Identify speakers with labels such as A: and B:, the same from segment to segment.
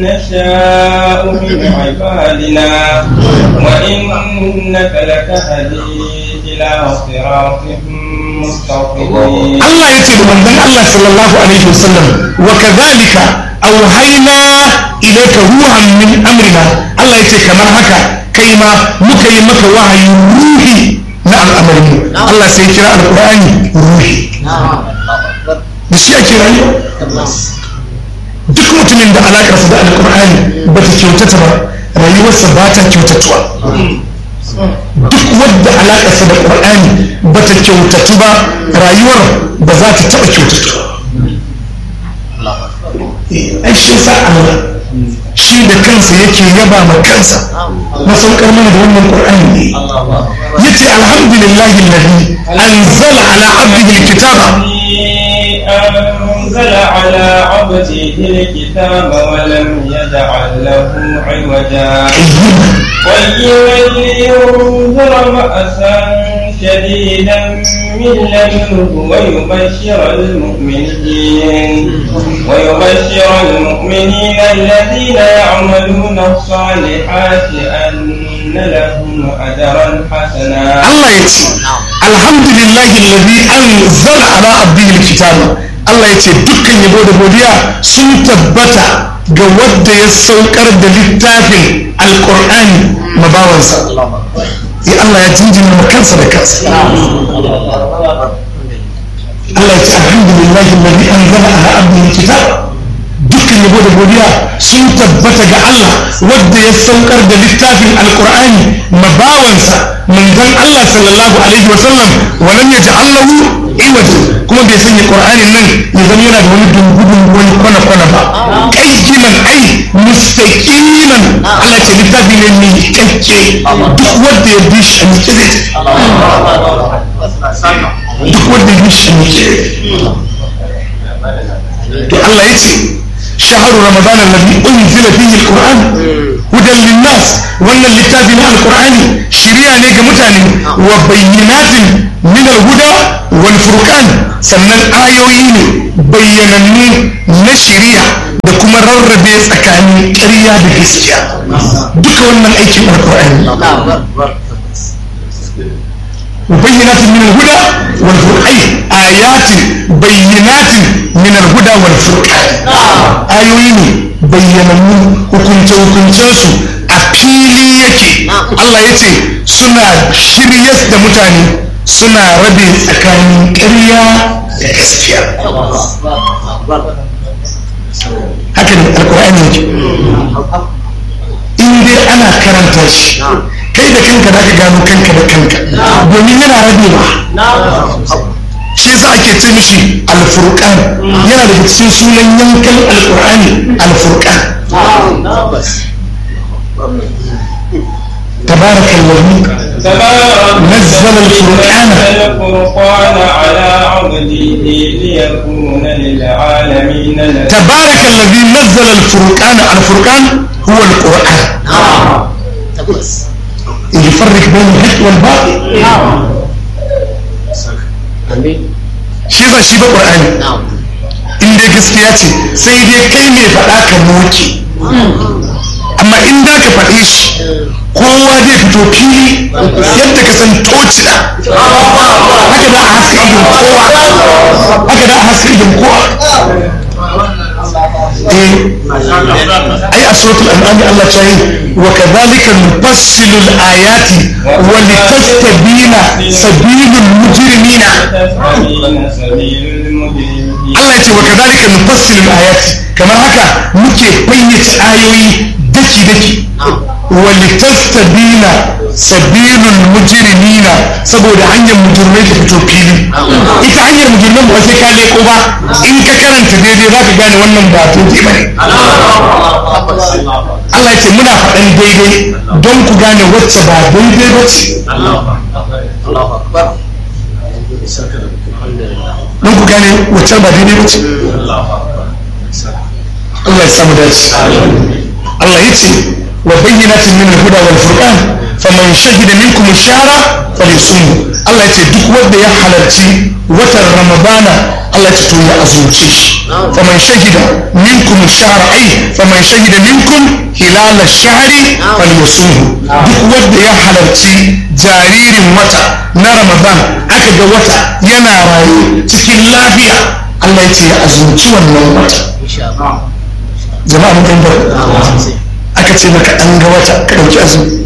A: نشاء من عبادنا وإنك لتهدي إلى صراط مستقيم
B: Allah ya ce da manzon Allah sallallahu alaihi wasallam wa kadhalika auhayna ilayka ruhan min amrina Allah ya ce kamar haka kai ma muka yi maka wahayin ruhi na al'amarin mu Allah sai kira alqur'ani ruhi da shi ake rayuwa duk mutumin da alakarsa da alqur'ani ba ta kyautata ba rayuwarsa ba ta kyautatuwa duk wadda alaƙarsa da ƙur'ani ba ta kyautatu ba rayuwar ba za ta taɓa kyautatu ai shi sa Allah shi da kansa yake yaba ma kansa na saukar mana da wannan ƙur'ani ne yace alhamdulillahi alladhi anzala ala abdihi alkitaba
A: أنزل على عبده الكتاب ولم يجعل له عوجا قيما لينذر بأسا شديدا من لدنه ويبشر المؤمنين ويبشر المؤمنين الذين يعملون الصالحات أن لهم أجرا حسنا
B: Allah ya ce alhamdulillahi alladhi anzala ala abdihi alkitaba Allah ya ce dukkan yabo da godiya sun tabbata ga wadda ya saukar da littafin alqur'ani mabawansa ya Allah ya jinjina ma kansa da kansa Allah ya ce alhamdulillahi alladhi anzala ala abdihi alkitaba dukkan yabo da godiya sun tabbata ga Allah wadda ya saukar da littafin alkur'ani mabawansa manzon Allah sallallahu alaihi wa sallam walam yaj'al lahu iwaja kuma bai sanya qur'anin nan ya zama yana da wani dungudu wani kwana kwana ba qayyiman ai mustaqiman Allah ce littafi ne mai kyakke duk wanda ya bi shi ne kire duk wanda ya bi shi ne kire to Allah ya ce شهر رمضان الذي أنزل فيه القرآن هدى للناس وأن الكتاب القرآن شريعة لك متعني وبينات من الهدى والفرقان سنن آيوين بينني نشريعة da kuma rarrabe tsakanin ƙarya da gaskiya duka wannan aikin alƙur'ani بينات من الهدى والفرقان آيات بينات من الهدى والفرقان آيوين بينمو hukunce hukuncensu a fili yake Allah ya ce suna shiryas da mutane suna rabe tsakanin ƙarya da gaskiya haka ne alkur'ani yake in dai ana karanta shi kai da kanka za ka gano kanka da kanka domin yana rabewa shi yasa ake ce mishi alfurqan yana daga cikin sunan yankan alqur'ani alfurqan تبارك الذي نزل الفرقان
A: الفرقان على عبده ليكون للعالمين نذيرا
B: تبارك الذي نزل الفرقان الفرقان هو القرآن يفرق بين الحق والباطل shi yasa shi ba ƙur'ani in dai gaskiya ce sai dai kai mai faɗa ka moke amma in da ka faɗe shi kowa zai fito fili yadda ka san tocila haka da a haska idon kowa haka da a haska idon kowa ai a suratul an'am Allah ta yi wa kadhalika nufassilu al-ayati wa litastabina sabilul mujrimina Allah ya ce wa kadhalika nufassilu al-ayati kamar haka muke fayyace ayoyi daki daki wa litastabina sabilul mujrimina saboda hanyar mujrimai ta fito fili ita hanyar mujrimai ba sai ka leko ba in ka karanta daidai za ka gane wannan ba to ba ne Allah ya ce muna faɗan daidai don ku gane wacce ba daidai ba ce don ku gane wacce ba daidai ba ce Allah ya samu dace Allah ya ce wa bayyinatin min al-huda wal furqan faman shahida minkum ash-shahra falyasumhu Allah ya ce duk wanda ya halarci watan ramadana Allah ya ce to ya azumce shi faman shahida minkum ash-shahra ay faman shahida minkum hilal ash-shahri falyasumhu duk wanda ya halarci jaririn wata na ramadan aka ga wata yana raye cikin lafiya Allah ya ce ya azumci wannan wata jama'a mun fahimta aka ce maka an ga wata ka dauki azumi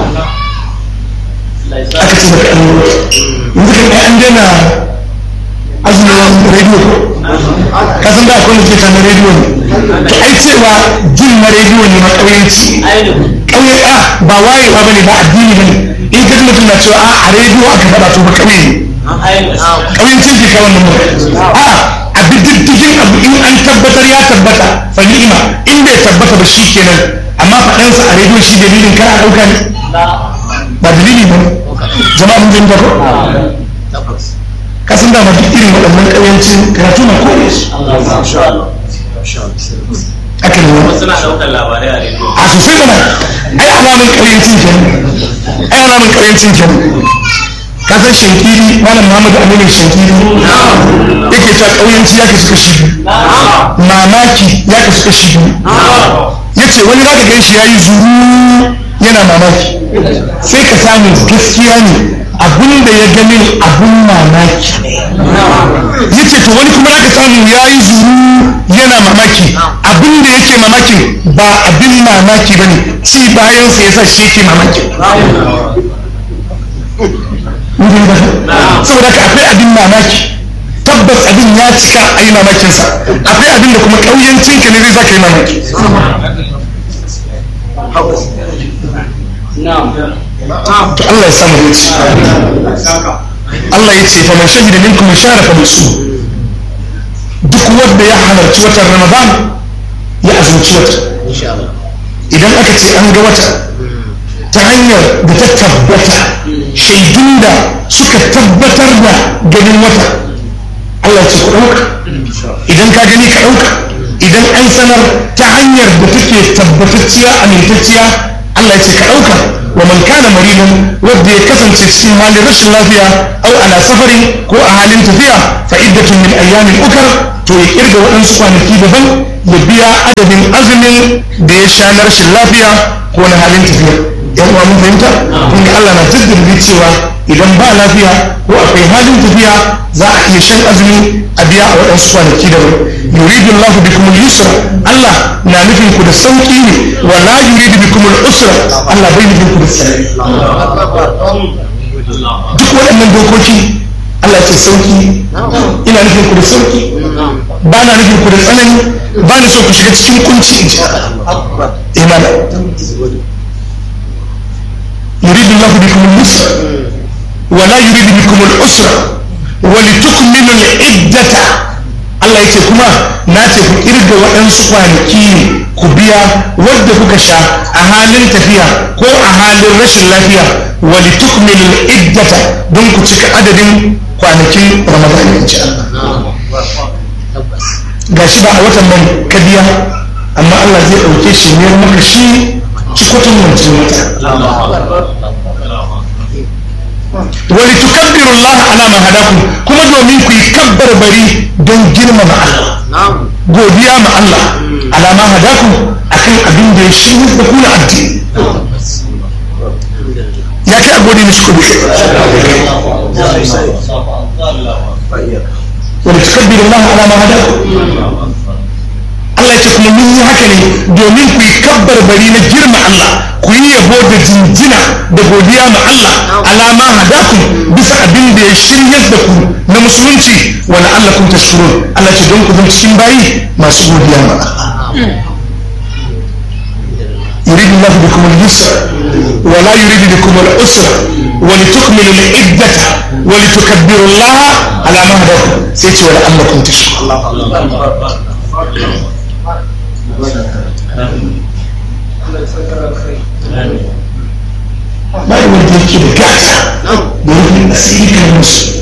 B: aka ce maka an ga wata yanzu kan ai an daina azumin rediyo ka san da akwai nufi na rediyo ne to ai cewa jin na rediyo ne ma ƙauyenci ƙauye a ba wayewa bane ba addini bane in ka ji mutum na cewa a a rediyo aka faɗa to ba ƙauye ne ƙauyencin ke kawai nan a a diddigin abu in an tabbatar ya tabbata fa ni'ima in bai tabbata ba shi kenan amma faɗansa a rediyo shi dalilin kar a ɗauka ne ba dalili ba jama'a mun jin ko kasan da duk irin waɗannan ƙauyancin karatu na kore su aka yi wani
C: suna ɗaukar labarai a rediyo
B: a sosai mana ai alamun ƙauyancin kenan ai alamun ƙauyancin kenan ka san shankiri malam muhammadu aminu shankiri yake ta ƙauyanci ya kasu kashi biyu mamaki ya kasu kashi biyu ya ce wani zaka gan shi ya yi zuru yana mamaki sai ka samu gaskiya ne abin da ya gani abin mamaki ya ce to wani kuma zaka samu ya yi zuru yana mamaki abin da yake mamakin ba abin mamaki ba ne ci bayansa ya sa shi yake mamaki saboda ka akwai abin mamaki tabbas abin ya cika a yi mamakinsa akwai abin da kuma ƙauyancin ka ne zai sa ka yi mamaki to Allah ya samu dace Allah ya ce fa man shahida minkum shahra fa bisu duk wanda ya halarci watan Ramadan ya azumci wata idan aka ce an ga wata ta hanyar da ta tabbata shaidun da suka tabbatar da ganin wata Allah ya ce ku ɗauka idan ka gani ka ɗauka idan an sanar ta hanyar da take tabbatacciya amintacciya Allah ya ce ka ɗauka wa man kana maridan wanda ya kasance cikin halin rashin lafiya au ala safarin ko a halin tafiya fa iddatun min ayyamin ukar to ya kirga waɗansu kwanaki daban ya biya adadin azumin da ya sha na rashin lafiya ko na halin tafiya yan uwa mun fahimta kun ga Allah na jaddada cewa idan ba lafiya ko akwai halin tafiya za a iya shan azumi a biya a waɗansu kwanaki daban yuridu Allah bikum al-yusra Allah na nufin ku da sauki ne wa la yuridu bikum al-usra Allah bai nufin ku da tsanani duk waɗannan dokoki Allah ce sauki ina nufin ku da sauki ba na nufin ku da tsanani ba na so ku shiga cikin kunci in ji imana يريد الله بكم اليسر ولا يريد بكم العسر ولتكملوا العدة Allah ya ce kuma na ce ku kirga waɗansu kwanaki ne ku biya wadda kuka sha a halin tafiya ko a halin rashin lafiya wali tukmilul iddata don ku cika adadin kwanakin ramadan in ci Allah gashi ba a watan nan ka biya amma Allah zai ɗauke shi ne maka shi cikotin wancan wata wali tukabbiru Allah ala ma hadakum kuma domin ku yi kabbar bari don girmama Allah godiya ma Allah ala ma hadakum akan abin da ya shi da kuna addini ya kai a gode mishi ku bi wali tukabbiru Allah ala ma hadakum Allah ce kuma mun yi haka ne domin ku yi kabbar bari na girma Allah ku yi yabo da jinjina da godiya ma Allah alama hadakum bisa abin da ya shiryar da ku na musulunci wa la'allakum tashkurun Allah ce don ku zama cikin bayi masu godiya ma Allah يريد الله بكم اليسر ولا يريد بكم العسر ولتكملوا العدة ولتكبروا الله على ما هداكم سيتي ولعلكم تشكرون ba yi wanda yake da gata da rufin asiri kan musu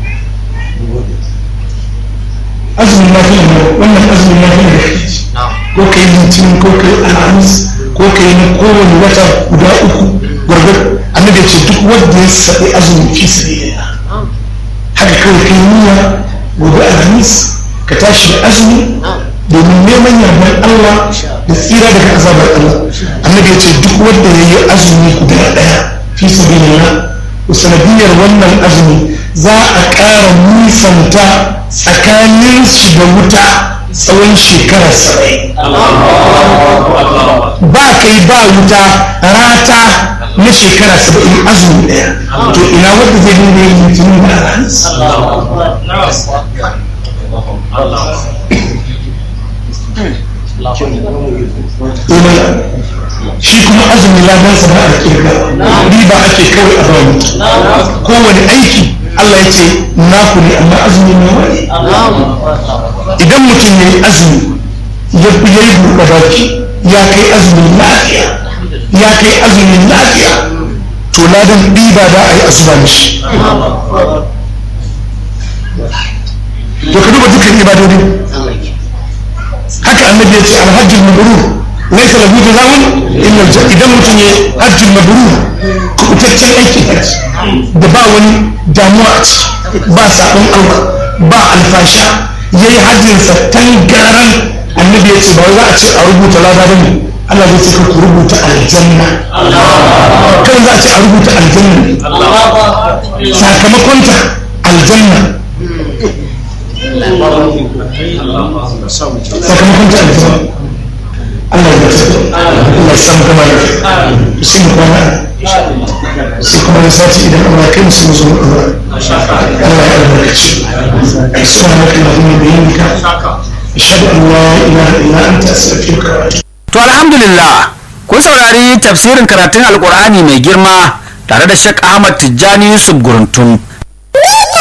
B: azumin lafiya ne wannan azumin lafiya da kake ci ko ka yi litinin ko ka yi alhamis ko ka yi na kowane wata guda uku gwargwar annabi ce duk wanda ya saɓi azumi fi sabilillah haka kawai kai niyya gobe alhamis ka tashi da azumi domin neman yardar Allah da tsira daga azabar Allah annabi ya ce duk wanda ya yi azumi guda ɗaya fi sabilillah sanadiyar wannan azumi za a ƙara nisanta tsakanin shi da wuta tsawon shekara saba'in ba kai ba wuta rata na shekara saba'in azumi ɗaya to ina wanda zai dinga yin litinin da alhamis shi kuma azumi ladansa ba a kirga riba ake kawai a bamu kowane aiki Allah ya ce naku ne amma azumi ne wani idan mutum ya yi azumi ya yi buɗe baki ya kai azumin lafiya ya kai azumin lafiya to ladan riba da a yi asuba mishi to ka duba dukkan ibadodin haka annabi ya ce alhajjul mabrur laisa lahu jazaa'un illa aljanna idan mutum ya hajjul mabrur kubutaccen aikin hajji da ba wani damuwa a ciki ba sabon Allah ba alfasha yayi hajjin sa tangaran annabi ya ce ba za a ce a rubuta lada bane Allah zai ce ku rubuta aljanna kan za a ce a rubuta aljanna sakamakonta aljanna sakamakon ta aljanna Allah ya ta Allah ya samu gama da sai mu kwana sai kuma da sati idan Allah kai musu musu Allah ya albarkaci subhanaka allahumma wa bihamdika ashhadu an la ilaha illa anta astaghfiruka wa atubu
C: To alhamdulillah kun saurari tafsirin karatun alkur'ani mai girma tare da Sheikh Ahmad Tijjani Yusuf Guruntun